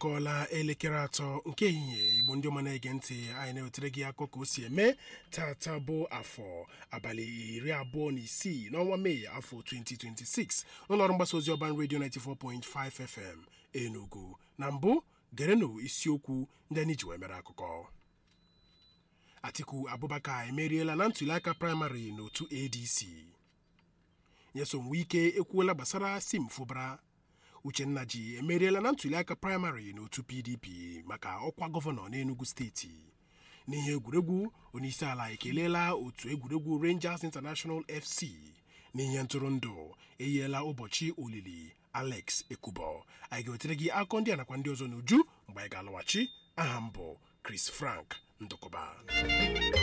akọọla elekere atọ nke ehihie igbo ndị ọma na-ege ntị anyị na-ewetara gị akọ ka o si eme tata bụ afọ abalị iri abụọ na isii n'ọnwa mee afọ 2026 n'ụlọọrụ mgbasa ozi ọban redio 94.5 fm enugu na mbụ gerenụ isiokwu ndị anyị ji wee mere akụkọ atiku abubakar emeriela na ntụliaka praịmarị n'otu adc nyesom wike ekwuola gbasara sim fụbara uchenna ji emeriela na ntụliaka praịmarị n'otu pdp maka ọkwa gọvanọ n'enugu steeti n'ihe egwuregwu onyeisiala ekeleela otu egwuregwu rangers international fc n'ihe ntụrụndụ eyiela ụbọchị olili alex ekubo anyị ga-ewetere gị akọ ndị a nakwa ndị ọzọ n'uju mgbe anyị ga-alọghachi aha m bụ chris frank ndụkọba